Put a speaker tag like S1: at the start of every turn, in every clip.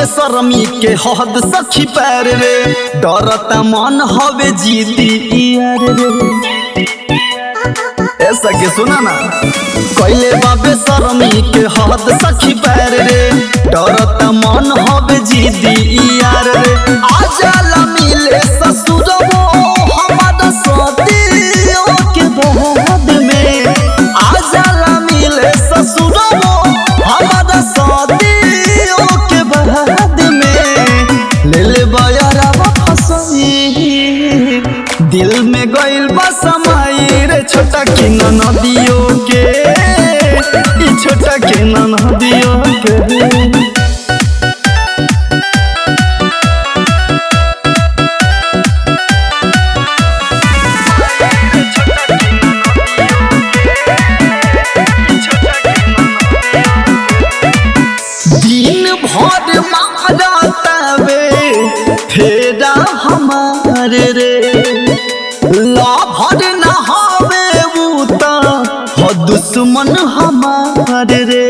S1: बेसरमी के हद सखी पैर रे डरता मन हवे जीती यार रे ऐसा के सुना ना कैले बा बेसरमी के हद सखी पैर रे डरता मन हवे जीती यार रे आजाला मिले ससुरबो हमारा सदियों के बाद में आजाला मिले ससुरबो हमारा सदियों के बाद में ले ले बयारा फसई दिल में गइल बा समाई रे छोटा की नदियों के ई छोटा के नदियों के दिन भर मारतावे फेरा हमार रे लाभर न हवे उ त ह दुश्मन हमार रे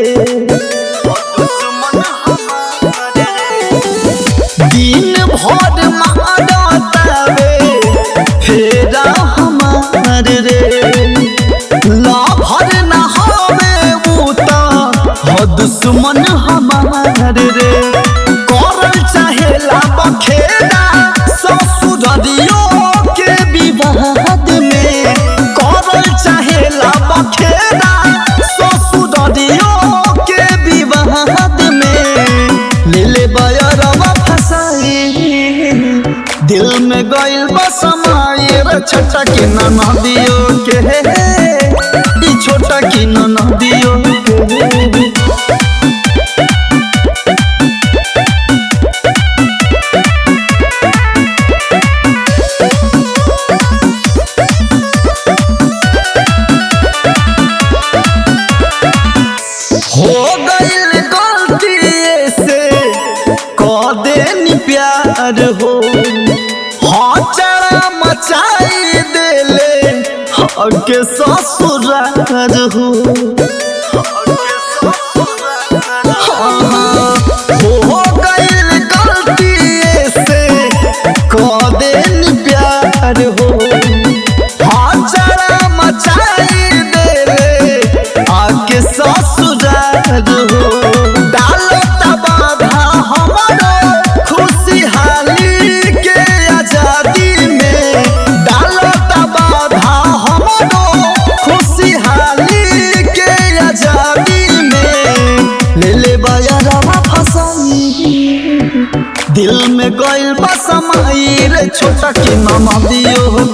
S1: दिन भर मारतावे फेरा हमार रे लाभर न हवे उ त ह दुश्मन हमार रे करल चाहेला बखेड़ा ससुररियों के विवाद में करल चाहेला बखेड़ा ससुररियों के विवाद में ले ले बयरवा फसाई दिल में गइल बा समाई रे छोटा की नदियों के ई छोटा की नदियों के हो गइल गलती से क देनी प्यार हो हाँ चढ़ा मचाई देले हके ससुरार हो हाँ, हाँ, हो गइल गलती से क देनी प्यार हो हाँ चढ़ा मचाई देले आके ससुरार हो डालो तबाधा हमारो खुशहाली के आजादी में डालो तबाधा हमारो खुशहाली के आजादी में ले ले बयारवा फसाई दिल में गइल बा समाई रे छोटा के नदियों